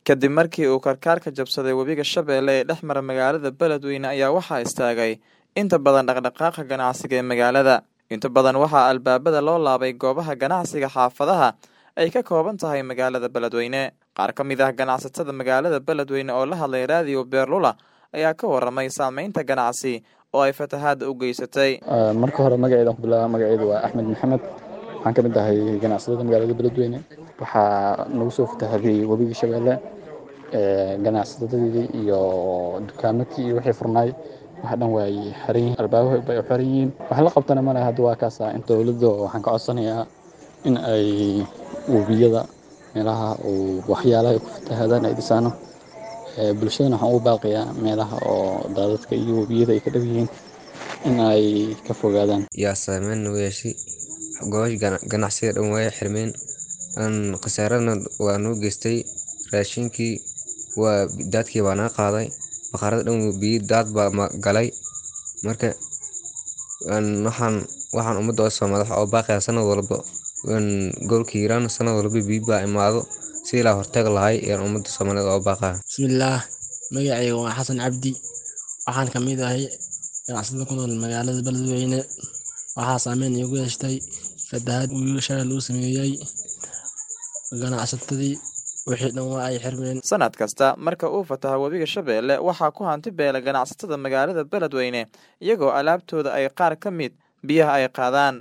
kadib markii uu karkaarka jabsaday webiga shabeelle ee dhex mara magaalada beledweyne ayaa waxaa istaagay inta badan dhaqdhaqaaqa ganacsiga ee magaalada inta badan waxaa albaabada loo laabay goobaha ganacsiga xaafadaha ay ka kooban tahay magaalada beledweyne qaar ka mid ah ganacsatada magaalada beledweyne oo la hadlay raadiyo beerlula ayaa ka waramay saameynta ganacsi oo ay fatahaadda u geysatay marka hore magaceedan ku bilaaba magaceedu waa axmed maxamed waxaan ka mid ahay ganacsatada magaalada beledweyne waxaa nagu soo fatahaday webiga shabeelle ganacsatadii iyo dukaamadkii iyo wixii furnaay wax dhan waay xiran yihiin albaabaha bay u xiran yihiin wax la qabtana ma laha hadda waa kaasa in dowladda waxaan ka codsanayaa in ay webiyada meelaha uu waxyaalaha ku fatahaadaan ay dhisaano bulshadana waxaan ugu baaqayaa meelaha oo daadadka iyo webiyada ay ka dhow yihiin in ay ka fogaadaan yaa saameyn nagu yeeshay goobash ganacsiga dhan way xirmeen khasaarana waa noo geystay raashinkii waa daadkii baa naga qaaday bakhaarada dhan biyi daad baa galay marka waxaan waxaan ummadda soomaalida waxa oo baaqaya sanad walba gobolka hiiraan sanad walba biyi baa imaado si ilaa hortag lahay ayaan ummadda soomaalida oo baaqaya bismillaah magacayga waa xasan cabdi waxaan ka mid ahay ganacsatada ku nool magaalada beledweyne waxaa saameyn iigu yeeshtay fatahaad wiiga shalay lagu sameeyey ganacsatadii wixii dhan waa ay xirmeen sanad kasta marka uu fataho webiga shabeelle waxaa ku hanti beela ganacsatada magaalada beledweyne iyagoo alaabtooda ay qaar ka mid biyaha ay qaadaan